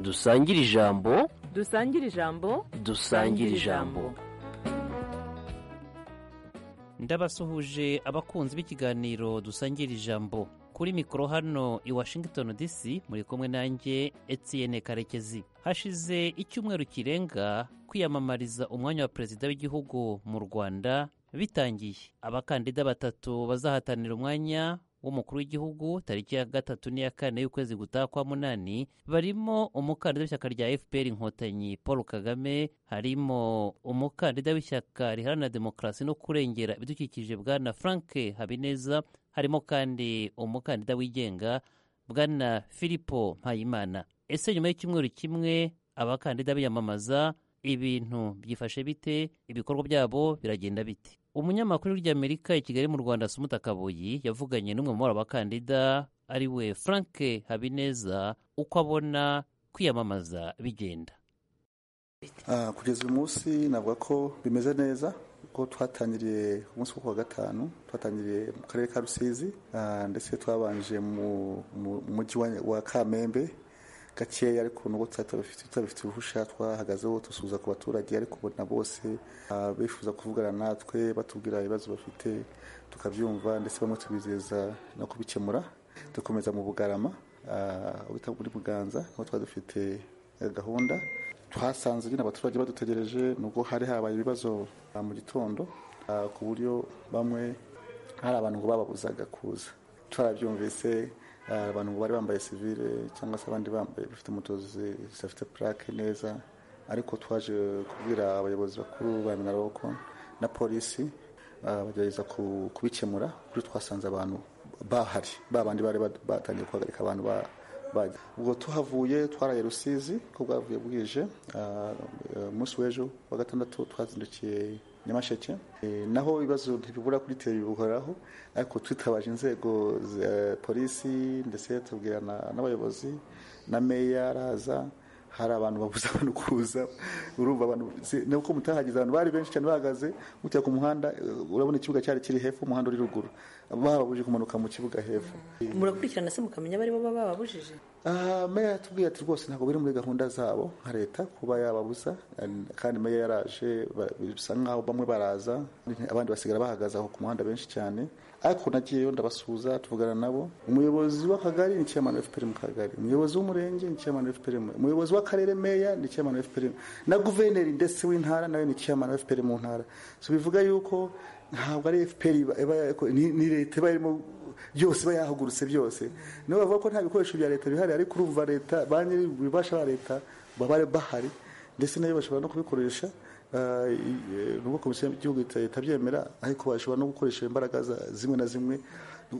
dusangire ijambo dusangire ijambo dusangire ijambo ndabasuhuje abakunzi b'ikiganiro dusangira ijambo kuri mikoro hano i washington dc muri kumwe nanjye etienne karekezi hashize icyumweru kirenga kwiyamamariza umwanya wa perezida w'igihugu mu rwanda bitangiye abakandida batatu bazahatanira umwanya w'umukuru w'igihugu tariki ya gatatu n'iya kane y'ukwezi gutaha kwa munani barimo umukandida w'ishyaka rya fpr inkotanyi paul kagame harimo umukandida w'ishyaka riharanira demokarasi no kurengera ibidukikije bwana frank habineza harimo kandi umukandida wigenga bwana filipo mpayimana ese nyuma y'icyumweru kimwe abakandida biyamamaza ibintu byifashe bite ibikorwa byabo biragenda bite umunyamakuru ry'amerika i kigali mu rwanda sumuta kabuyi yavuganye n'umwe mu abakandida ari we frank habineza uko abona kwiyamamaza bigenda kugeza uyu munsi navuga ko bimeze neza kuko twatangiriye umunsi wo kuwa gatanu twatangiriye mu karere ka rusizi ndetse twabanje mu mujyi wa kamembe gakeya ariko nubwo tutabifite uruhusha twahagazeho dusuhuza ku baturage ariko ubona bose bifuza kuvugana natwe batubwira ibibazo bafite tukabyumva ndetse bamwe tubizeza no kubikemura dukomeza mu bugarama bita muri buganza aho tuba dufite gahunda twasanze nyine abaturage badutegereje nubwo hari habaye ibibazo mu gitondo ku buryo bamwe hari abantu ngo bababuzaga kuza twarabyumvise abantu bari bambaye sivile cyangwa se abandi bambaye bafite moto zidafite purake neza ariko twaje kubwira abayobozi bakuru ba minaroko na polisi bagerageza kubikemura kuri twasanze abantu bahari ba bandi bari batangiye guhagarika abantu bajya ubwo tuhavuye twaraye rusizi ko bwavuye bwije umunsi w'ejo wa gatandatu twazindukiye nyamasheke naho ibibazo ntibibura kuri teri bihoraho ariko twitabaje inzego za polisi ndetse tubwirana n'abayobozi na meya araza hari abantu babuze abantu kuza urumva abantu ni uko mutahagize abantu bari benshi cyane bahagaze mutera ku muhanda urabona ikibuga cyari kiri hepfo umuhanda uri ruguru bababuje kumanuka mu kibuga hepfo murakurikirana se mukamenya abari bo bababujije meya yatubwiye ati rwose ntabwo biri muri gahunda zabo nka leta kuba yababuza kandi meya yaraje bisa nkaho bamwe baraza abandi basigara bahagaze aho ku muhanda benshi cyane ariko nagiyeyo ndabasuhuza tuvugana nabo umuyobozi w'akagari ni chairman wa FPR mu kagari umuyobozi w'umurenge ni chairman wa FPR umuyobozi w'akarere meya ni chairman wa FPR na guverineri ndetse w'intara nawe ni chairman wa FPR mu ntara so bivuga yuko ntabwo ari FPR ni leta iba irimo byose iba yahagurutse byose niyo bavuga ko nta bikoresho bya leta bihari ariko urumva leta ba nyiri ububasha ba leta baba bahari ndetse nayo bashobora no kubikoresha nubwo komisiyo y'igihugu itabyemera ariko bashobora no gukoresha imbaraga zimwe na zimwe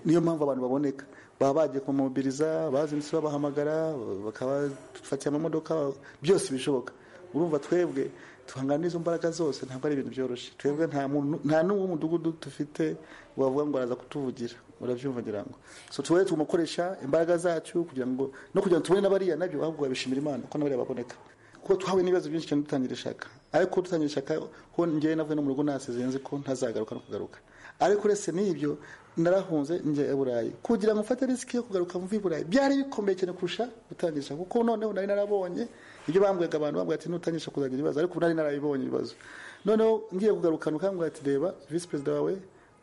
niyo mpamvu abantu baboneka baba bagiye kumubiriza bazindutse babahamagara bakabafatira amamodoka byose bishoboka urumva twebwe tuhangana n'izo mbaraga zose ntabwo ari ibintu byoroshye twebwe nta n'uwo mudugudu dufite wavuga ngo araza kutuvugira urabyumva ngira ngo so tubaye tumukoresha imbaraga zacu kugira ngo no kugira ngo tubone n'abariya nabyo ahubwo babishimira imana ko n'abariya baboneka kuko twahuye n'ibibazo byinshi cyane dutangira ishaka ariko dutangira ishaka ko ngewe navuye no mu rugo nasezeye nzi ko ntazagaruka no kugaruka ariko uretse n'ibyo narahunze njya i burayi kugira ngo mfate risiki yo kugaruka mvuye i burayi byari bikomeye cyane kurusha gutangisha kuko noneho nari narabonye ibyo bambwaga abantu bambwira ati nutangisha kuzagira ibibazo ariko nari narabibonye ibibazo noneho ngiye kugaruka nukambwira ati reba visi perezida wawe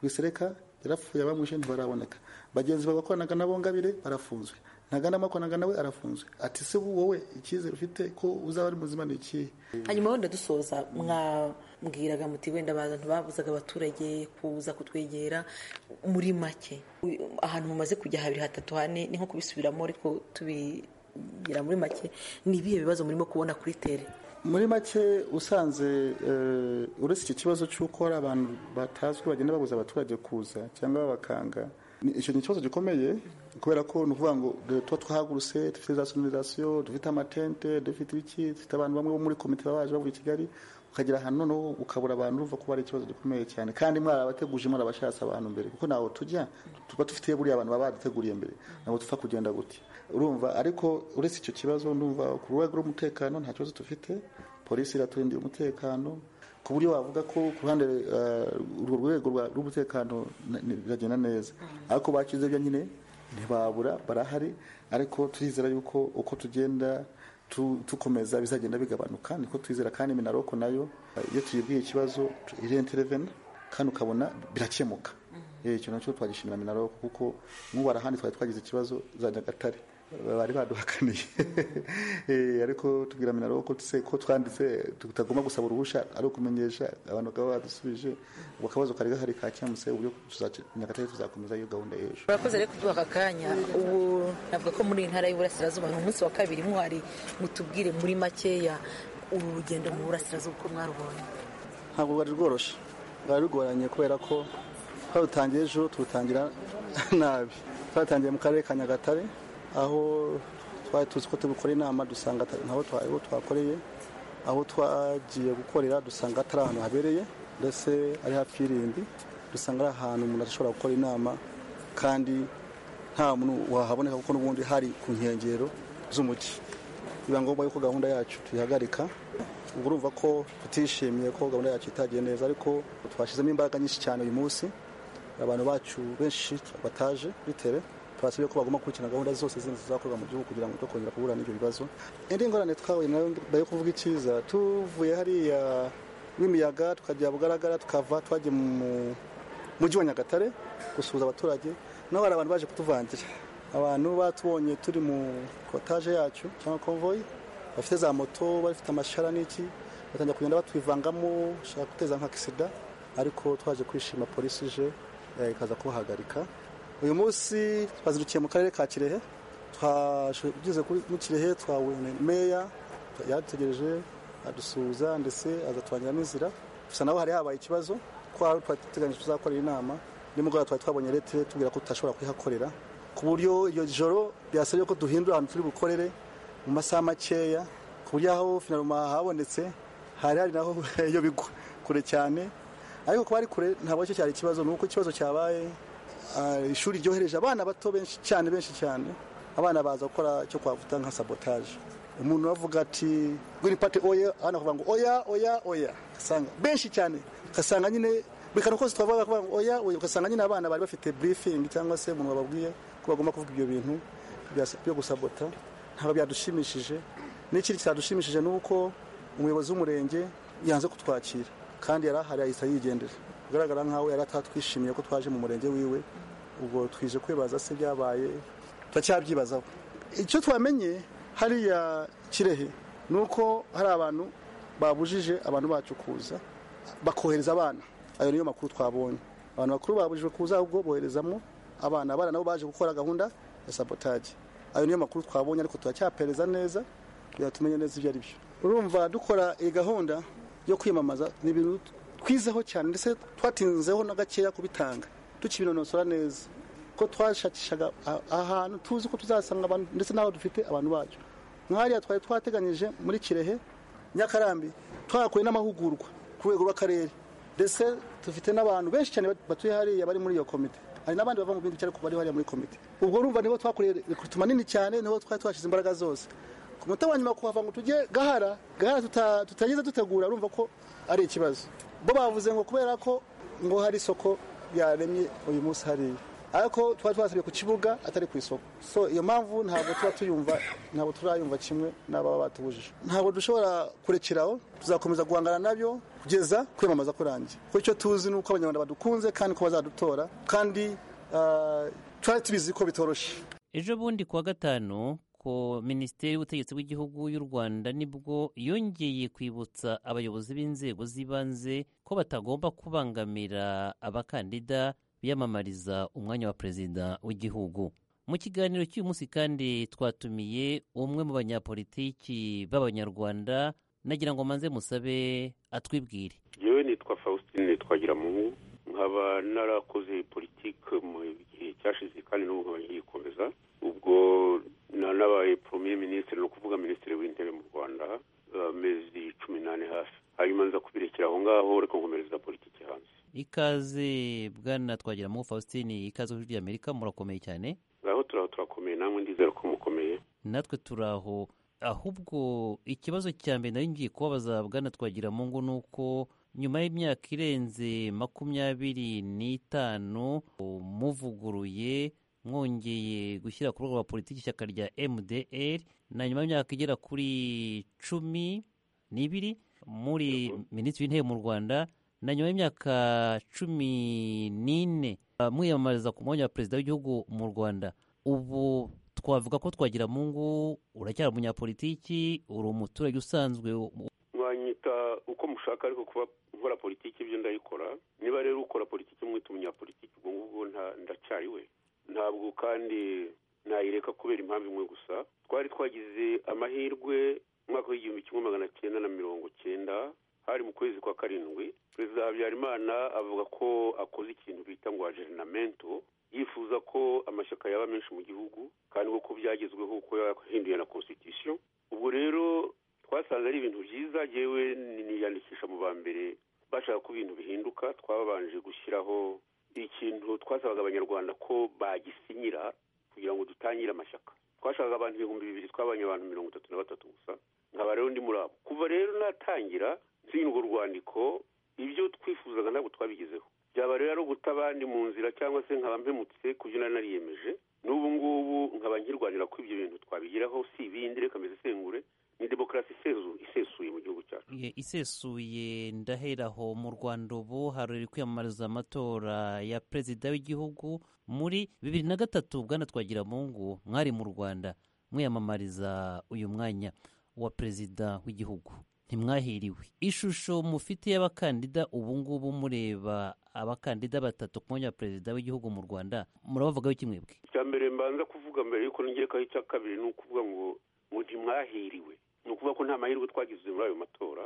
wisereka yarapfuye abamwishe ntibaraboneka bagenzi bawe bakoranaga nabo ngabire barafunzwe ntagana amakoranaga nawe arafunzwe ati se wowe icyizere ufite ko uzaba ari muzima ni ikihe hanyuma wenda dusoza mwabwiraga muti wenda abantu babuzaga abaturage kuza kutwegera muri make ahantu mumaze kujya habiri hatatu hane ni nko kubisubiramo ariko tubigira muri make ni ibihe bibazo murimo kubona kuri tere muri make usanze uretse iki kibazo cy'uko hari abantu batazwi bagenda babuza abaturage kuza cyangwa babakanga icyo ni ikibazo gikomeye kubera ko ni ukuvuga ngo tuba twahagurutse dufite za sonorizasiyo dufite amatente dufite ibiki dufite abantu bamwe bo muri komite baba baje bavuye i kigali ukagera ahantu noneho ukabura abantu uva kuba ari ikibazo gikomeye cyane kandi mwarabateguje murabashatse abantu mbere kuko ntaho tujya tuba dufite buriya abantu baba baduteguriye mbere ntabwo tupfa kugenda gutya urumva ariko uretse icyo kibazo ndumva ku rwego rw'umutekano nta kibazo dufite polisi iraturindiye umutekano ku buryo wavuga ko ku ruhande urwo rwego rw'umutekano biragenda neza ariko bakize byo nyine ntibabura barahari ariko turizera yuko uko tugenda dukomeza bizagenda bigabanuka niko twizera kandi minaroko nayo iyo tuyibwiye ikibazo irenterevena kandi ukabona birakemuka icyo nacyo twagishimira minaroko kuko nk'ubu arahandi twari twagize ikibazo za nyagatare bari baduhakaniye ariko tubwira minaroko ko twanditse tutagomba gusaba uruhushya ari ukumenyesha abantu bakaba badusubije ubwo akabazo kari gahari ka cyamuse uburyo nyagatare tuzakomeza iyo gahunda y'ejo murakoze rero kuduha aka kanya ubu navuga ko muri iyi ntara y'uburasirazuba ni umunsi wa kabiri muhari mutubwire muri makeya uru rugendo mu burasirazuba uko mwarubonye ntabwo rwari rworoshye rwari rugoranye kubera ko twarutangiye ejo turutangira nabi twatangiye mu karere ka nyagatare aho twari tuzi ko tubikora inama dusanga ntaho twakoreye aho twagiye gukorera dusanga atari ahantu habereye ndetse ari hafi y'irindi dusanga ari ahantu umuntu ashobora gukora inama kandi nta muntu wahaboneka kuko n'ubundi hari ku nkengero z'umujyi biba ngombwa yuko gahunda yacu tuyihagarika ubwo urumva ko tutishimiye ko gahunda yacu itagiye neza ariko twashyizemo imbaraga nyinshi cyane uyu munsi abantu bacu benshi bataje bitewe twasabye ko bagomba gukurikirana gahunda zose zindi zizakorwa mu gihugu kugira ngo twe kongera guhura n'ibyo bibazo indi ngorane twahuye nayo mbere yo kuvuga icyiza tuvuye hariya w'imiyaga tukajya bugaragara tukava twagiye mu mujyi wa nyagatare gusuhuza abaturage naho hari abantu baje kutuvangira abantu batubonye turi mu kotaje yacu cyangwa konvoyi bafite za moto bafite amashara n'iki batangira kugenda batwivangamo ushaka guteza nka kisida ariko twaje kwishima polisi ije eh, ikaza kubahagarika uyu munsi twazindukiye mu karere ka kirehe twageze kuri mu kirehe twabonye meya yategereje adusuhuza ndetse azatwangira n'inzira gusa nawe hari habaye ikibazo ko hari twateganyije tuzakorera inama nimugoroba twari twabonye leta tubwira ko tutashobora kuyihakorera ku buryo iryo joro byasabye ko duhindura ahantu turi bukorere mu masaha makeya ku buryo aho finaruma habonetse hari hari naho iyo bigwa kure cyane ariko kuba ari kure ntabwo cyo cyari ikibazo ni uko ikibazo cyabaye ah, ishuri ryohereje abana bato benshi cyane benshi cyane abana baza gukora icyo twavuga nka sabotaje umuntu avuga ati green party oya abana bakavuga ngo oya oya oya ugasanga benshi cyane ugasanga nyine buri kantu kose twavuga bakavuga ngo oya oya ugasanga nyine abana bari bafite briefing cyangwa se umuntu wababwiye ko bagomba kuvuga ibyo bintu bya- byo gusabota ntabwo byadushimishije n'ikindi cyadushimishije ni uko umuyobozi w'umurenge yanze kutwakira kandi yari ahari yahise yigendera bigaragara nkaho yari atatwishimiye ko twaje mu murenge wiwe ubwo twije kwibaza se byabaye turacyabyibazaho icyo twamenye hariya kirehe ni uko hari abantu babujije abantu bacu kuza bakohereza abana ayo niyo makuru twabonye abantu bakuru babujijwe kuza ahubwo boherezamo abana abana nabo baje gukora gahunda ya sabotage ayo niyo makuru twabonye ariko turacyapereza neza kugira tumenye neza ibyo ari byo urumva dukora iyi gahunda yo kwiyamamaza ni ibintu twizeho cyane ndetse twatinzeho na gakeya kubitanga tukibinonosora neza ko twashakishaga a- ahantu tuzi ko tuzasanga abantu ndetse n'aho dufite abantu bacu nk'ahariya twari twateganyije muri kirehe nyakarambi twahakuye n'amahugurwa ku rwego rw'akarere ndetse dufite n'abantu benshi cyane batuye hariya bari muri iyo komite hari n'abandi bava mu bindi bice ariko bari hariya muri komite ubwo urumva niho twakoreye rekurutuma nini cyane niho twari twashyize imbaraga zose ku munota wa nyuma kuhava ngo tujye gahara gahara tuta- tutageze dutegura urumva ko ari ikibazo bo bavuze ngo kubera ko ngo hari isoko yaremye uyu munsi hariya ariko twari twasabye ku kibuga atari ku isoko so iyo mpamvu ntabwo tuba tuyumva ntabwo turayumva kimwe n'ababa batubujije ntabwo dushobora kurekeraho tuzakomeza guhangana nabyo kugeza kwiyamamaza kurangiye kuko icyo tuzi ni uko abanyarwanda badukunze kandi ko bazadutora kandi ah, twari tubizi ko bitoroshye ejo bundi kuwa gatanu ko minisiteri y'ubutegetsi bw'igihugu y'u rwanda nibwo yongeye kwibutsa abayobozi b'inzego z'ibanze ko batagomba kubangamira abakandida biyamamariza umwanya wa perezida w'igihugu mu kiganiro cy'uyu munsi kandi twatumiye umwe mu banyapolitiki b'abanyarwanda nagira ngo manze musabe atwibwire yewe nitwa faustin twagiramungu nkaba narakoze politike mu gihe cyashize kandi n'ubu nkaba nkiyikomeza ubwo nanabaye premier ministre ni ukuvuga minisitiri w'intebe mu rwanda eh, amezi cumi n'ane hafi hanyuma nza kubirekera aho ngaho ariko nkomereza politiki hanze ikaze bwana twagiramungu faustin ikaze kuri amerika murakomeye cyane ngaho turaho turakomeye namwe ndizera ko mukomeye natwe turi aho ahubwo ikibazo cya mbere nari ngiye kubabaza bwana twagiramungu ni uko nyuma y'imyaka irenze makumyabiri n'itanu muvuguruye mwongeye gushyira ku rwego rwa politiki ishyaka rya mdr na nyuma y'imyaka igera kuri cumi n'ibiri muri minisitiri w'intebe mu rwanda na nyuma y'imyaka cumi n'ine ah, mwiyamamariza ku mwanya wa perezida w'igihugu mu rwanda ubu twavuga ko twagira mungu uracyari umunyapolitiki uri umuturage usanzwe mwanyita uko mushaka ariko kuba nkora politiki ibyo ndayikora niba rero ukora politiki mwita umunyapolitiki ubwo ngubwo nta- ndacyari we ntabwo kandi nayireka kubera impamvu imwe gusa twari twagize amahirwe mu mwaka w'igihumbi kimwe magana cyenda na mirongo cyenda hari mu kwezi kwa karindwi perezida habyarimana avuga ko akoze ikintu bita ngo ajerinamento yifuza ko amashyaka yaba menshi mu gihugu kandi ko byagezweho kuko yahinduye na constitution ubwo rero twasanze ari ibintu byiza yewe niyandikisha mu ba mbere bashaka ko ibintu bihinduka twabanje gushyiraho ikintu twasabaga abanyarwanda ko bagisinyira kugira ngo dutangire amashyaka twashakaga abantu ibihumbi bibiri twabanye abantu mirongo itatu na batatu gusa nkaba rero ndi muri abo kuva rero natangira nsinya urwo rwandiko ibyo twifuzaga ntabwo twabigezeho byaba rero ari uguta abandi mu nzira cyangwa se nkaba mpemutse ku byo nari nariyemeje n'ubu ngubu nkaba nkirwanira ko ibyo bintu twabigeraho si ibindi reka mbese sengure ni demokarasi isezu- isesuye mu gihugu cyacu Ye- isesuye ndaheraho mu rwanda ubu haruri kwiyamamariza amatora ya perezida w'igihugu muri bibiri na gatatu bwana twagiramungu mwari mu rwanda mwiyamamariza uyu mwanya wa perezida w'igihugu ntimwahiriwe ishusho mufite y'abakandida ubu ngubu mureba abakandida batatu ku mwanya wa perezida w'igihugu mu rwanda murabavugaho iki mwebwe icya mbere mbanza kuvuga mbere yuko nongekaho icya kabiri ni ukuvuga ngo ngo ntimwahiriwe ni ukuvuga ko nta mahirwe twagize muri ayo matora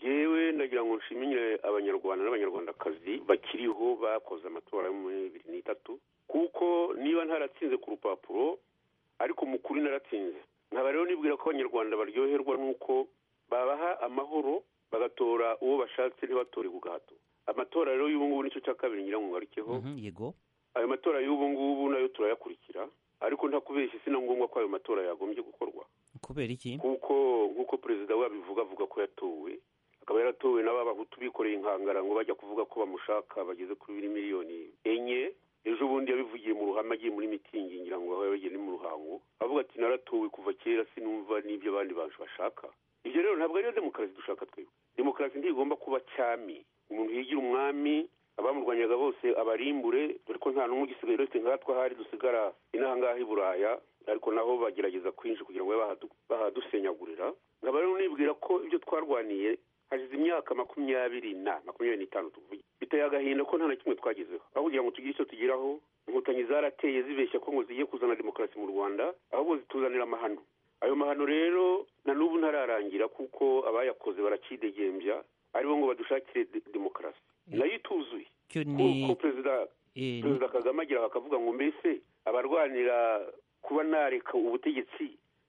yewe ndagira ngo nshimire abanyarwanda n'abanyarwandakazi bakiriho bakoze amatora yo muri bibiri n'itatu kuko niba ntaratsinze ku rupapuro ariko mu kuri naratsinze nkaba rero nibwira ko abanyarwanda baryoherwa n'uko babaha amahoro bagatora uwo bashatse ntibatore ku gahato amatora rero y'ubu ngubu nicyo cya kabiri ngira ngo ngarukeho Mhm, yego ayo matora y'ubu ngubu nayo turayakurikira ariko nta kubeshya si na ngombwa ko ayo matora yagombye gukorwa kubera iki kuko nk'uko perezida wabivuga avuga ko yatowe akaba yaratowe n'ababahutu bikoreye inkangara ngo bajya kuvuga ko bamushaka bageze kuri miliyoni enye ejo bundi yabivugiye mu ruhame agiye muri mitingi ngira ngo aho yabagiye ni mu ruhango avuga ati naratowe kuva kera sinumva n'ibyo abandi bantu bashaka ibyo rero ntabwo ariyo demokarasi dushaka twebwe demokarasi ntigomba kuba cyami umuntu yigira umwami abamurwanyaga bose abarimbure dore ko nta n'umwe ugisigaye uretse nkatwe ahari dusigara inaha ngaha i buraya ariko naho bagerageza kwinshi kugira ngo babe bahadu- bahadusenyagurira nkaba rero nibwira ko ibyo twarwaniye hashize imyaka makumyabiri na makumyabiri n'itanu tuvuye biteye agahinda ko nta na kimwe twagezeho aho kugira ngo tugire icyo tugeraho inkotanyi zarateye zibeshya ko ngo zigiye kuzana demokarasi mu rwanda ahubwo zituzanira amahano ayo mahano rero na n'ubu ntararangira kuko abayakoze baracidegembya aribo ngo badushakire de- demokarasi nayo ituzuye cyo ni kuko perezida eh, ni- perezida kagame agira bakavuga ngo mbese abarwanira kuba nareka ubutegetsi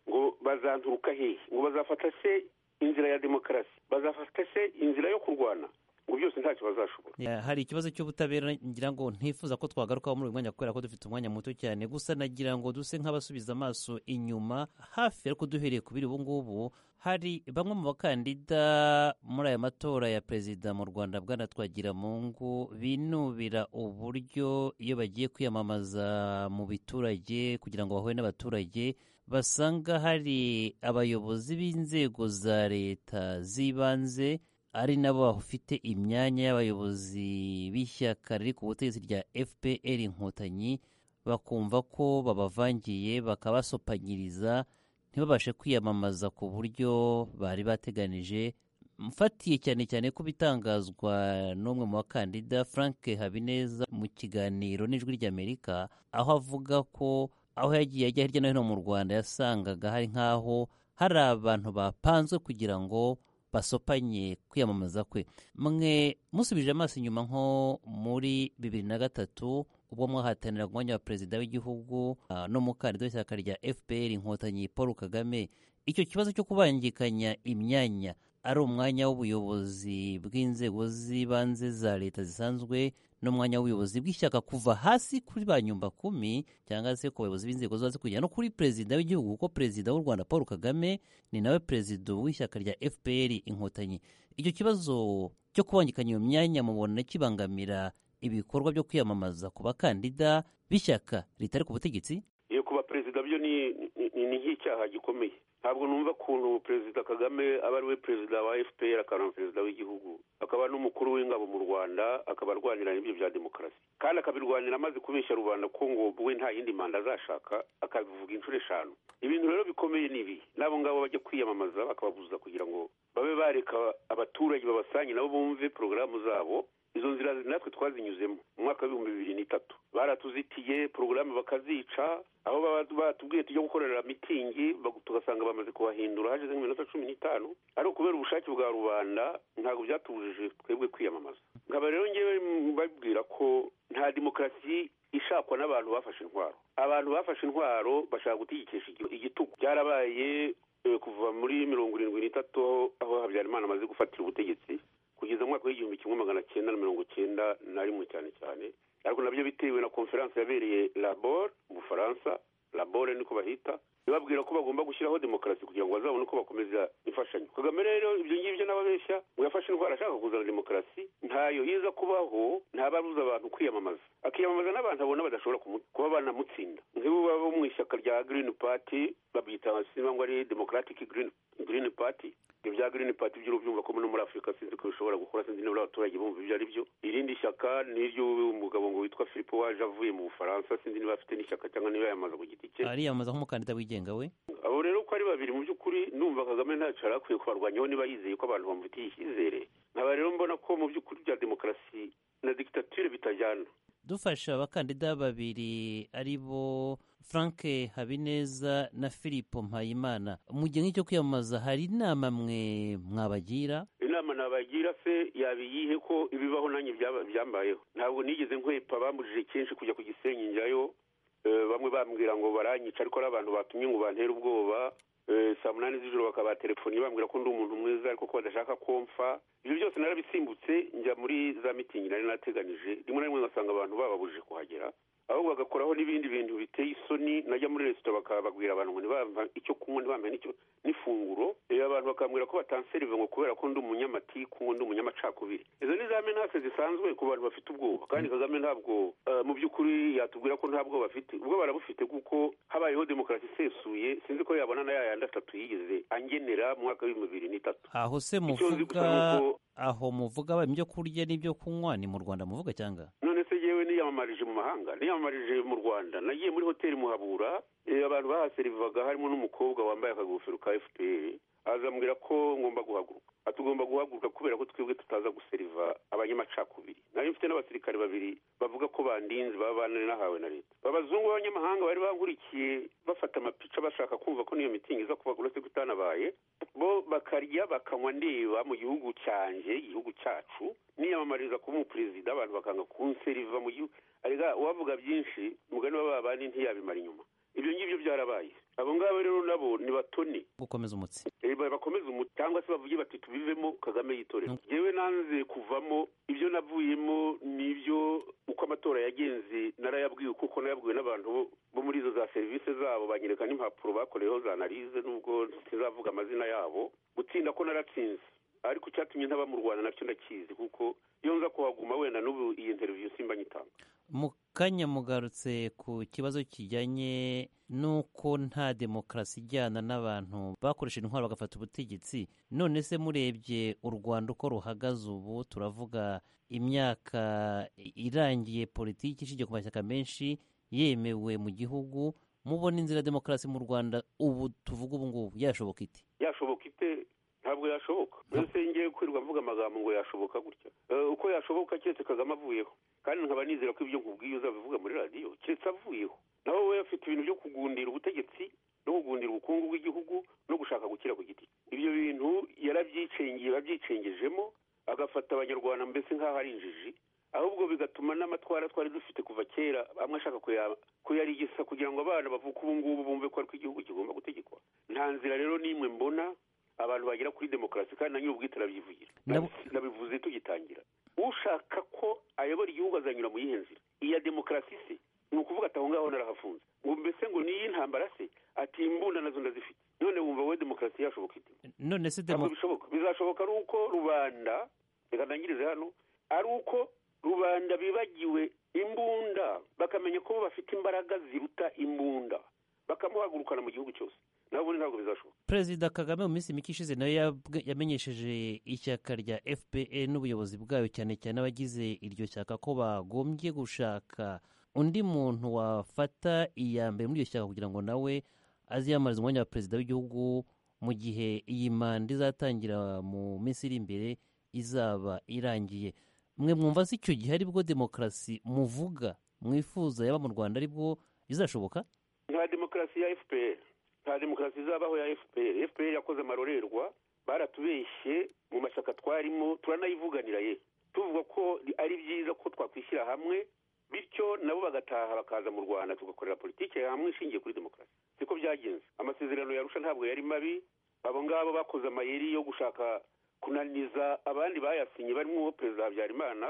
ngo bazanturuka hehe ngo bazafata se inzira ya demokarasi bazafata se inzira yo kurwana ngo byose ntacyo bazashobora Ya, hari ikibazo cy'ubutabera ngira ngo ntifuza ko twagarukaho muri uyu mwanya kubera ko dufite umwanya muto cyane gusa nagira ngo duse nk'abasubiza amaso inyuma hafi ariko duhereye ku biri ubu ngubu hari bamwe mu bakandida muri aya matora ya perezida mu rwanda bwana twagiramungu binubira uburyo iyo bagiye kwiyamamaza mu biturage kugira ngo bahure n'abaturage basanga hari abayobozi b'inzego za leta z'ibanze ari nabo bafite imyanya y'abayobozi b'ishyaka riri ku butegetsi rya fpr inkotanyi bakumva ko babavangiye bakabasopanyiriza ntibabashe kwiyamamaza ku buryo bari bateganije mfatiye cyane cyane ko bitangazwa n'umwe mu bakandida frank habineza mu kiganiro n'ijwi ry'amerika aho avuga ko aho yagiye ajya hirya no hino mu rwanda yasangaga hari nk'aho hari abantu bapanzwe kugira ngo basopanye kwiyamamaza kwe mwe musubije amaso inyuma nko muri bibiri na gatatu ubwo mwahatanira ku mwanya wa perezida w'igihugu ah, n'umukandida w'ishyaka rya fpr inkotanyi paul kagame icyo kibazo cyo kubangikanya imyanya ari umwanya w'ubuyobozi bw'inzego z'ibanze za leta zisanzwe n'umwanya w'ubuyobozi bw'ishyaka kuva hasi kuri ba nyumbakumi cyangwa se ku bayobozi b'inzego zo hasi kugera no kuri perezida w'igihugu kuko perezida w'u rwanda paul kagame ni nawe perezida w'ishyaka rya fpr inkotanyi icyo kibazo cyo kubangikanya iyo myanya mubona kibangamira ibikorwa byo kwiyamamaza ku bakandida b'ishyaka ritari ku butegetsi iyo kuba perezida byo ni ni- ni nk'icyaha gikomeye ntabwo numva ukuntu perezida kagame aba ari we perezida wa fpr akaba na perezida w'igihugu akaba n'umukuru w'ingabo mu rwanda akaba arwanira n'ibyo bya demokarasi kandi akabirwanira amaze kubeshya rubanda ko ngo we nta yindi manda azashaka akabivuga inshuro eshanu ibintu rero bikomeye ni ibi n'abo ngabo bajya kwiyamamaza bakababuza kugira ngo babe bareka abaturage babasange nabo bumve porogaramu zabo izo nzira natwe twazinyuzemo mu mwaka w'ibihumbi bibiri n'itatu baratuzitiye porogaramu bakazica aho baba batubwiye tujya gukorera mitingi bagu- tugasanga bamaze kubahindura hashize nk'iminota cumi n'itanu ari ukubera ubushake bwa rubanda ntabwo byatubujije twebwe kwiyamamaza nkaba rero ngewe mbabwira ko nta demokarasi ishakwa n'abantu bafashe intwaro abantu bafashe intwaro bashaka gutegekesha igi- igitugu byarabaye eh, kuva muri mirongo irindwi n'itatu aho- aho habyarimana amaze gufatira ubutegetsi kugeza mu mwaka w'igihumbi kimwe magana cyenda na mirongo cyenda na rimwe cyane cyane ariko nabyo bitewe na konferanse yabereye labor mu bufaransa labore niko bahita ibabwira ko bagomba gushyiraho demokarasi kugira ngo bazabone uko bakomeza imfashanyo kagame rero ibyo ngibyo n'ababeshya ngo yafashe indwara ashaka kuzana demokarasi ntayo iza kubaho ntababuza abantu kwiyamamaza akiyamamaza n'abantu abona badashobora kumu- kuba banamutsinda nk'ibo baba bo mu ishyaka rya green party babyita simba ngo ari democratic green, green party ibyo bya green party by'urubyumva ko no muri afurika sinzi ko bishobora gukora sinzi niba abaturage bumva ibyo ari byo irindi shyaka ni iry'umugabo ngo witwa philippe waje avuye mu bufaransa sinzi niba afite n'ishyaka cyangwa niba yamaze ku giti cye ariyamamaza nk'umukandida wigenga we abo rero uko ari babiri mu by'ukuri numva kagame ntacyo yari akwiye kubarwanyaho niba yizeye ko abantu bamufitiye icyizere nkaba rero mbona ko mu by'ukuri bya demokarasi na dictature bitajyana dufasha abakandida babiri ari bo frank habineza na filipo mpayimana mu gihe nk'icyo kwiyamamaza hari inama mwe mwabagira inama nabagira se yabiyihe ko ibibaho nanjye byaba- byambayeho ntabwo nigeze nkwepa bambujije kenshi kujya ku gisenyi njyayo Eh, bamwe bambwira ngo baranyica ariko ari abantu batumye ngo bantere ubwoba Eh, saa munani z'ijoro bakabaterefoni bambwira ko ndi umuntu mwiza ariko ko badashaka ko mfa ibyo byose narabisimbutse njya muri za mitingi nari nateganije rimwe na rimwe ngasanga abantu bababujije kuhagera ahubwo bagakoraho n'ibindi bintu biteye isoni najya muri resitora bakaba babwira abantu ngo ntibampa icyo kunywa ntibampa n'icyo n'ifunguro Eh, abantu bakambwira ko batanserive ngo kubera ko ndi umunyamatiku ngo ndi umunyamacakubiri izo ni za menase zisanzwe ku bantu bafite ubwoba kandi kagame ntabwo eh, mu by'ukuri yatubwira ko nta bwoba afite ubwo barabufite kuko habayeho demokarasi isesuye sinzi ko yabona na yayandi atatu yigeze angenera mu mwaka w'ibihumbi bibiri n'itatu aho se Icyo nzi gusa muvuga ni uko- aho muvuga ba ibyo kurya n'ibyo kunywa ni mu rwanda muvuga cyangwa none se yewe niyamamarije mu mahanga niyamamarije mu rwanda nagiye muri hoteli muhabura eh, abantu bahaserivaga harimo n'umukobwa wambaye akagofero ka fpr azambwira ko ngomba guhaguruka atugomba guhaguruka kubera ko twebwe tutaza guseriva abanyamacakubiri nari mfite n'abasirikare babiri bavuga ko bandinze baba bananahawe na leta abazungu b'abanyamahanga bari bankurikiye bafata amapica bashaka kumva ko n'iyo mitingi iza kuba uretse ko itanabaye bo bakarya bakanywa ndeba mu gihugu cyanjye igihugu cyacu niyamamariza kuba umuperezida abantu bakanga kunseriva mu gihugu arega uwavuga byinshi umugani wa babandi ntiyabimara inyuma ibyo ngibyo byarabaye abo ngabo rero nabo ni batoni gukomeza umutsi Eh, ba- bakomeze umu cyangwa se bavuge bati tubivemo kagame yitorera yewe nanze kuvamo ibyo navuyemo nibyo uko amatora yagenze narayabwiwe kuko nayabwiwe n'abantu bo- bo muri izo za serivisi zabo banyereka n'impapuro bakoreyeho za analize nubwo ntizavuga amazina yabo gutsinda ko naratsinze ariko icyatumye ntaba mu rwanda nacyo ndakizi kuko iyo nza kuhaguma wenda n'ubu iyi interiviyo simba nyitanga mu kanya mugarutse ku kibazo kijyanye n'uko nta demokarasi ijyana n'abantu bakoresha intwaro bagafata ubutegetsi none se murebye u rwanda uko ruhagaze ubu turavuga imyaka irangiye politiki ishingiye ku mashyaka menshi yemewe mu gihugu mubona inzira ya demokarasi mu rwanda ubu tuvuga ubu ngubu yashoboka ite yashoboka ite ntabwo yashoboka mbese ngiye kwirirwa mvuga amagambo ngo yashoboka gutya Eh, uko yashoboka keretse kagame avuyeho kandi nkaba nizera ko ibyo nkubwiye uzabivuga muri radiyo keretse avuyeho naho we afite ibintu byo kugundira ubutegetsi no kugundira ubukungu bw'igihugu no gushaka gukira ku giti cye. ibyo bintu yarabyicengiye babyicengejemo agafata abanyarwanda mbese nk'aho ari injiji ahubwo bigatuma n'amatwara twari dufite kuva kera amwe ashaka kuya- kuyarigisa kugira ngo abana bavuke ubu ngubu bumve ko ariko igihugu kigomba gutegekwa nta nzira rero n'imwe mbona abantu bagera kuri demokarasi kandi na nyir'ubwite arabyivugira Nabo- nabivuze tugitangira ushaka ko ayobora igihugu azanyura mu yihe nzira iya demokarasi se ni ukuvuga ati aho ngaho narahafunze ngo mbese ngo niyi ntambara se ati imbunda nazo ndazifite none wumva wowe demokarasi yashoboka ite none se ntabwo demo- bishoboka bizashoboka ari uko rubanda reka ndangirize hano ari uko rubanda bibagiwe imbunda bakamenya ko bafite imbaraga ziruta imbunda bakamuhagurukana mu gihugu cyose nawe ubundi ntabwo bizashoboka perezida kagame mu minsi mike ishize nawe yabwe- yamenyesheje ishyaka rya fpr n'ubuyobozi bwayo cyane cyane abagize iryo shyaka ko bagombye gushaka undi muntu wafata iya mbere muri iryo shyaka kugira ngo nawe aziyamarize umwanya wa perezida w'igihugu mu gihe iyi manda izatangira mu minsi iri imbere izaba irangiye mwe mwumva se icyo gihe aribwo demokarasi muvuga mwifuza yaba mu rwanda aribwo izashoboka nta demokarasi ya fpr nta demokarasi izabaho ya fpr fpr yakoze amarorerwa baratubeshye mu mashyaka twarimo turanayivuganira ye tuvuga ko ari byiza ko twakwishyira hamwe bityo nabo bagataha bakaza mu rwanda tugakorera politiki hamwe ishingiye kuri demokarasi siko byagenze amasezerano yarusha ntabwo yari mabi abo ngabo bakoze amayeri yo gushaka kunaniza abandi bayasinye barimo perezida habyarimana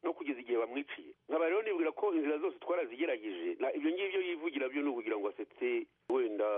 no kugeza igihe bamwiciye nkaba rero nibwira ko inzira zose twarazigerageje na ibyo ngibyo yivugira byo ni ukugira ngo asetse wenda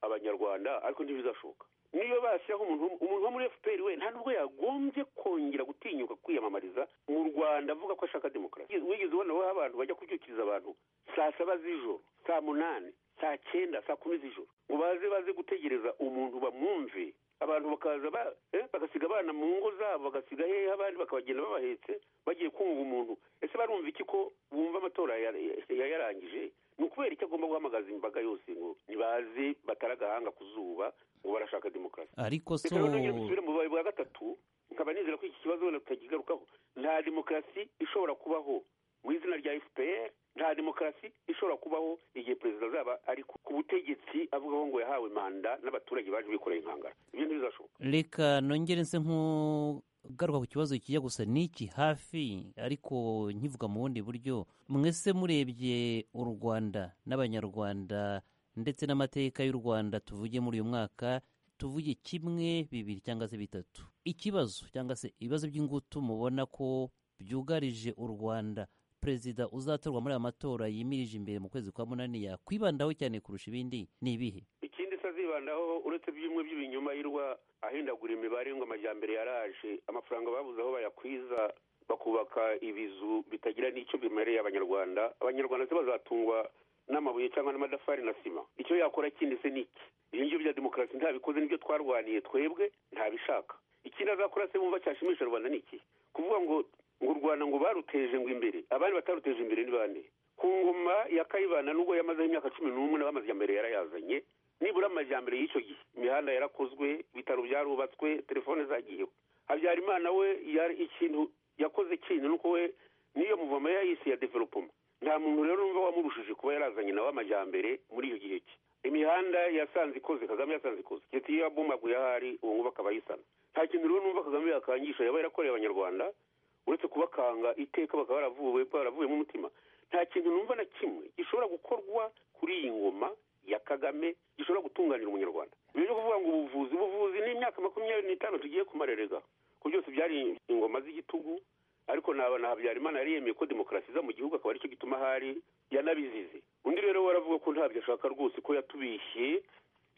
abanyarwanda ariko ntibizashoka niyo bashyiraho umuntu umuntu wo muri fpr we nta nubwo yagombye kongera gutinyuka kwiyamamariza mu rwanda avuga ko ashaka demokarasi Wigeze- wigeze ubona aho abantu bajya kubyukiriza abantu saa saba z'ijoro saa munani saa cyenda saa kumi z'ijoro ngo baze baze gutegereza umuntu bamwumve abantu bakaza ba, eh, bagasiga abana mu ngo zabo bagasiga hehe abandi bakabagenda babahetse bagiye kumva umuntu ese barumva iki ko bumva amatora ya- ya- yayarangije ni ukubera icyo agomba guhamagaza imbaga yose ngo nibaze batare agahanga ku zuba ngo barashaka demokarasi ariko so reka rero nongere dusubire mu bubaye bwa gatatu nkaba nizera ko iki kibazo wenda tutakigarukaho nta demokarasi ishobora kubaho mu izina rya fpr nta demokarasi ishobora kubaho igihe perezida azaba ari ku ku butegetsi avugaho ngo yahawe manda n'abaturage baje bikoreye inkangara ibyo ntibizashoboka reka nongere nse nk'ugaruka ku kibazo kijya gusa n'iki hafi ariko nkivuga mu bundi buryo mwese murebye u rwanda n'abanyarwanda ndetse n'amateka y'u rwanda tuvuge muri uyu mwaka tuvuge kimwe bibiri cyangwa se bitatu ikibazo cyangwa se ibibazo by'ingutu mubona ko byugarije u rwanda perezida uzatorwa muri aya matora yimirije imbere mu kwezi kwa munani yakwibandaho cyane kurusha ibindi ni ibihe ikindi se azibandaho uretse by'imwe by'ibinyoma yirirwa ahindagura imibare ngo amajyambere yaraje amafaranga babuze aho bayakwiza bakubaka ibizu bitagira n'icyo bimereye abanyarwanda abanyarwanda se bazatungwa n'amabuye cyangwa n'amadafari na sima icyo yakora kindi se ni iki ibyo ngibyo bya demokarasi ntabikoze nibyo twarwaniye twebwe ntabishaka ikindi azakora se bumva cyashimisha rubanda ni iki kuvuga ngo ngo u rwanda ngo baruteje ngo imbere abandi bataruteje imbere ni bande ku ngoma ya kayibana nubwo yamazeho imyaka cumi n'umwe nawe amajyambere yarayazanye nibura amajyambere y'icyo gihe imihanda yarakozwe ibitaro byarubatswe telefone zagiyeho habyarimana we yari ikintu yakoze kintu nuko we niyo muvoma yayise ya developoma nta muntu rero numva wamurushije kuba yarazanye nawe amajyambere muri iyo gihe cye imihanda yasanze ikoze kagame yasanze ikoze ndetse iyo yabomaguye ahari ubu ngubu akaba yisana nta kintu rero numva kagame yakangisha yaba yarakoreye abanyarwanda uretse kubakanga iteka bakaba baravuwe baravuyemo umutima nta kintu numva na kimwe gishobora gukorwa kuri iyi ngoma ya kagame gishobora gutunganira umunyarwanda ibyo byo kuvuga ngo ubuvuzi ubuvuzi ni imyaka makumyabiri n'itanu tugiye kumarerega ko byose byari ingoma z'igitugu ariko naba na habyarimana yari yemeye ko demokarasi iza mu gihugu akaba aricyo gituma ahari yanabizize undi rero we aravuga ko ntabyo ashaka rwose ko yatubishye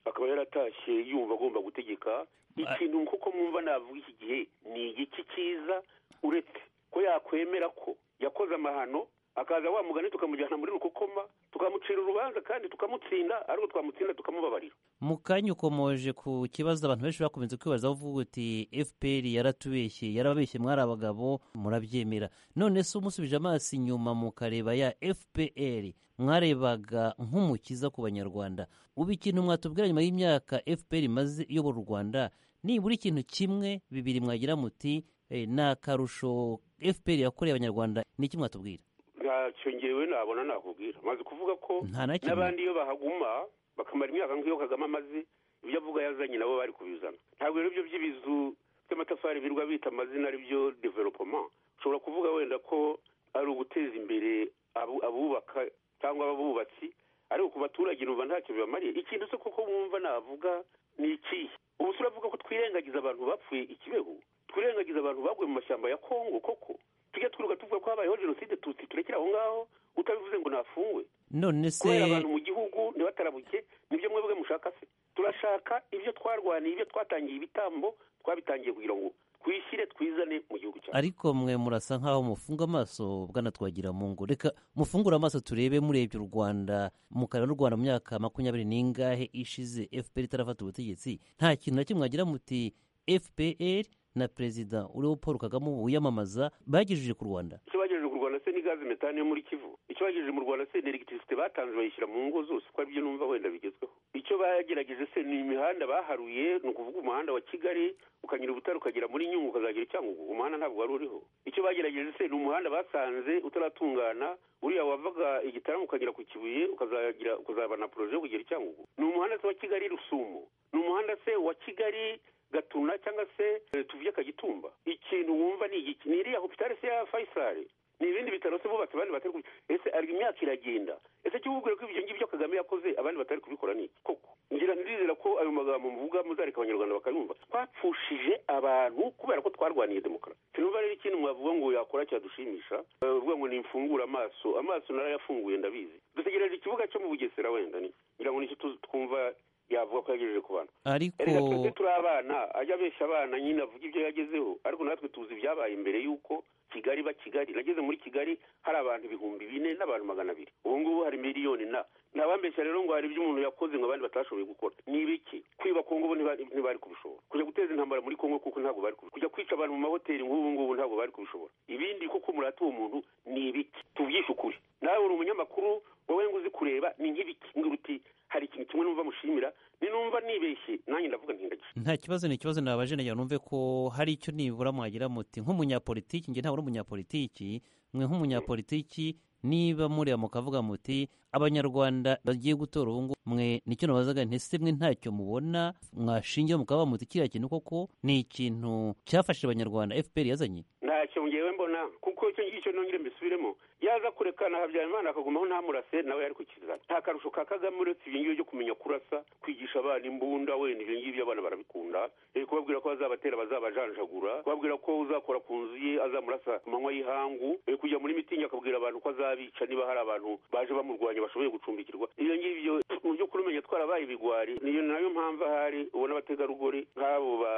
akaba yaratashye yumva agomba gutegeka ikintu kuko mwumva navuga iki gihe ni igiki cyiza uretse ko yakwemera ko yakoze amahano akaza wa mugani tukamujyana muri rukokoma tukamucira urubanza kandi tukamutsinda ariko twamutsinda tukamubabarira mu kanya ukomoje ku kibazo abantu benshi bakomeje kwibazaho uvuga uti fpr yaratubeshye yarababeshye mwari abagabo murabyemera none se umusubije amaso inyuma mukareba ya fpr mwarebaga nk'umukiza ku banyarwanda ubu ikintu mwatubwira nyuma y'imyaka fpr imaze iyobora u rwanda nibura ikintu kimwe bibiri mwagira muti eh, ni akarusho fpr yakoreye abanyarwanda ni iki mwatubwira ntacyo ngewe nabona nakubwira maze kuvuga ko Nta na kimwe. n'abandi iyo bahaguma bakamara imyaka nk'iyo kagame amaze ibyo avuga yazanye nabo bari kubizana ntabwo rero ibyo by'ibizu by'amatafari birwa bita amazina aribyo developoma ushobora kuvuga wenda ko ari uguteza imbere abu- abubaka cyangwa abubatsi ariko ku baturage numva ntacyo bibamariye ikintu se koko mwumva navuga ni ikihe ubu se uravuga ko twirengagiza abantu bapfuye i kibeho twirengagiza abantu baguye mu mashyamba ya kongo koko tujya twiruka tuvuga ko habayeho jenoside tutsi turekere aho ngaho utabivuze ngo ntafungwe none se kubera abantu mu gihugu ntibatarabuke nibyo mwebwe mushaka se turashaka ibyo twarwaniye ibyo twatangiye ibitambo twabitangiye kugira ngo twishyire twizane mu gihugu cyacu ariko mwe murasa nk'aho mufunga amaso bwanatwagira mu ngo reka mufungure amaso turebe murebye u rwanda mukara n'u rwanda mu myaka makumyabiri n'ingahe ishize fpr itarafata ubutegetsi nta kintu na kimwe mwagira muti fpr na perezida uriho paul kagame ubu wiyamamaza bagejeje ku rwanda icyo bagejeje mu rwanda se ni gaze metani yo muri kivu icyo bagejeje mu rwanda se ni elegitirisite batanze bayishyira mu ngo zose ko aribyo numva wenda bigezweho icyo bagerageje se ni imihanda baharuye ni ukuvuga umuhanda wa kigali ukanyura ubutare ukagera muri nyungwe ukazagera i cyangugu umuhanda ntabwo wari uriho icyo bagerageje se ni umuhanda basanze utaratungana uriya wavaga igitaramo ukagera ku kibuye ukazagira ukazaba na poroje yo kugera i cyangugu ni umuhanda se wa kigali rusumo ni umuhanda se wa kigali gatuna cyangwa se eh, tuvuye kagitumba ikintu wumva ni igiki ni iriya hopitale se ya fayisari ni ibindi bitaro se bubatse abandi batari kubi- ese ari imyaka iragenda ese cyo wubwire ko ibyo ngibyo kagame yakoze abandi batari kubikora ni iki? koko ngira ndizera ko ayo magambo muvuga muzareka abanyarwanda bakayumva twapfushije abantu kubera ko twarwaniye demokarasi sinumva rero ikintu mwavuga ngo yakora cyadushimisha Eh, bavuga ngo nimfungure amaso amaso narayafunguye ndabizi dutegereje ikibuga cyo mu bugesera wenda ni ngira ngo nicyo tu- twumva yavuga ko yagejeje ku bantu erega twese ariko turi abana ajya abeshya abana nyine avuga ibyo yagezeho ariko natwe tuzi ibyabaye imbere y'uko kigali ba kigali nageze muri kigali hari abantu ibihumbi bine n'abantu magana abiri ubu ngubu hari miliyoni na ntabambeshya rero ngo hari ibyo umuntu yakoze ngo abandi batashoboye gukora ni ibiki kwiba ku ngubu ntiba- ntibari kubishobora kujya guteza intambara muri kongo kuko ntabwo bari kubishobora kujya kwica abantu mu mahoteli nk'ubu ngubu ntabwo bari kubishobora ibindi kuko umurata uwo muntu ni ibiki tubyishe ukuri nawe uri umunyamakuru wowe ngo uzi kureba ni nk'ibiki ngira uti hari ikintu kimwe numva mushimira ni numva nibeshye nanjye ndavuga ntindagisha nta kibazo ni ikibazo nabaje nagira numve ko hari icyo nibura mwagira muti nk'umunyapolitiki njye ntabura umunyapolitiki mwe nk'umunyapolitiki niba mureba mukavuga muti abanyarwanda bagiye gutora ubu ngubu mwe nicyo nabazaga nti se mwe ntacyo mubona mwashingira mukaba muti kiriya kintu koko ni ikintu cyafashije abanyarwanda fpr yazanye ntacyo ngewe mbona kuko icyo ngicyo nongere mbisubiremo yaza kurekana habyarimana akagumaho ntamurase nawe yari kukizana nta karusho ka kagame uretse ibyo ngibyo byo kumenya kurasa kwigisha abana imbunda wenda ibyo ngibyo abana barabikunda Eh, kubabwira ko azabatera bazabajanjagura kubabwira ko uzakora ku nzu ye azamurasa ku manywa y'ihangu Eh, kujya muri mitingi akabwira abantu ko azabica niba hari abantu baje bamurwanya bashoboye gucumbikirwa ibyo ngibyo mu by'ukuri umenya twarabaye ibigwari niyo nayo mpamvu ahari ubona abategarugori nk'abo ba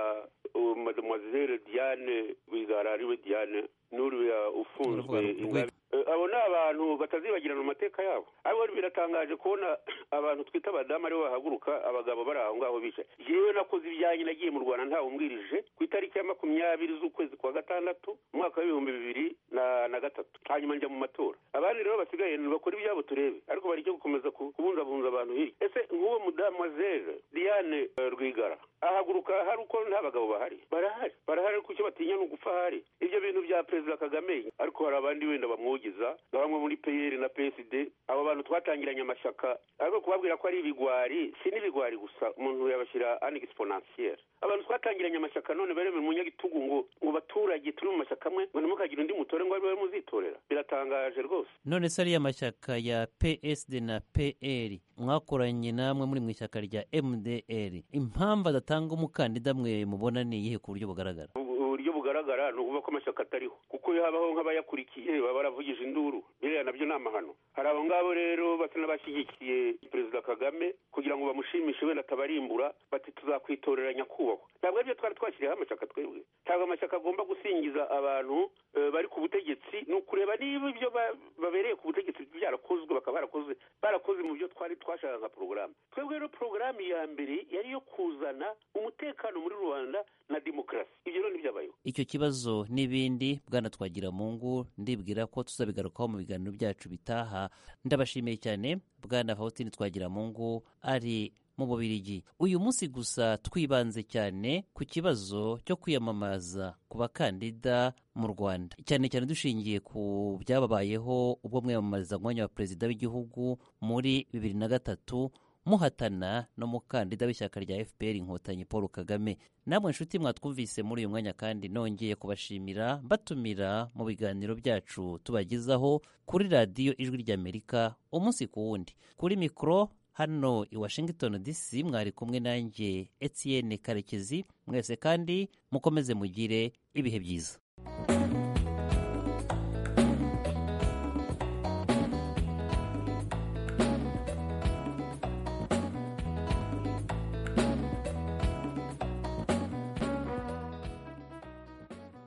uwo mademoiselle diane rwigara ariwe diane n'uriya ufunzwe Rwigara. ingabe Eh, abo ni abantu batazibagirana mu mateka yabo ariko biratangaje kubona abantu twita abadamu aribo bahaguruka abagabo bari aho ngaho bicaye yewe nakoze ibyanjye nagiye mu rwanda ntawumbwirije ku itariki ya makumyabiri z'ukwezi kwa gatandatu umwaka w'ibihumbi bibiri na na gatatu hanyuma njya mu matora abandi rero basigaye bakora ibyabo turebe ariko bari cyo gukomeza ku- kubungabunga abantu hirya ese nk'uwo mudamu wa zere diane eh, rwigara ahaguruka hari uko nta bagabo bahari barahari barahari ariko icyo batinya ni ugufa ahari ibyo bintu bya perezida kagame ariko hari abandi wenda bamwogeza nka bamwe muri peyeri na psd abo bantu twatangiranye amashyaka ariko kubabwira ko ari ibigwari si n'ibigwari gusa umuntu yabashyira an exponentielle abantu twatangiranye amashyaka none baremera umunyagitugu ngo ngo baturage turi mu mashyaka amwe ngo ntimukagira undi mutore ngo ariwe muzitorera biratangaje rwose none se ariya mashyaka ya psd na pl mwakoranye namwe muri mu ishyaka rya mdr impamvu adatanga umukandida mwe mubona ni iyihe ku buryo bugaragara Ubu- uburyo bugaragara ni ukuvuga ko amashyaka atariho kuko iyo habaho nk'abayakurikiye baba baravugije induru biriya nabyo ni amahano hari abo ngabo rero basa n'abashyigikiye perezida kagame kugira ngo bamushimishe wenda atabarimbura bati tuzakwitorera nyakubahwa ntabwo aribyo twari twashyiriyeho amashyaka twebwe ntabwo amashyaka agomba gusingiza abantu eh, bari ku butegetsi ni ukureba niba ibyo ba- babereye ku butegetsi byarakozwe bakaba barakoze barakoze mu byo twari twashakaga nka porogaramu twebwe rero porogaramu ya mbere yari iyo kuzana umutekano muri rubanda na demokarasi ibyo rero ntibyabayeho icyo kibazo n'ibindi bwana twagira mu ngo ndibwira ko tuzabigarukaho mu biganiro byacu bitaha ndabashimiye cyane bwana faustin twagira mu ngo ari mu bubirigi uyu munsi gusa twibanze cyane ku kibazo cyo kwiyamamaza ku bakandida mu rwanda cyane cyane dushingiye ku byababayeho ubwo mwiyamamariza umwanya wa perezida w'igihugu muri bibiri na gatatu muhatana n'umukandida w'ishyaka rya fpr inkotanyi paul kagame namwe nshuti mwatwumvise muri uyu mwanya kandi nongeye kubashimira mbatumira mu biganiro byacu tubagezaho kuri radiyo ijwi ry'amerika umunsi ku wundi kuri mikoro hano i washington dc mwari kumwe nanjye etienne karekezi mwese kandi mukomeze mugire ibihe byiza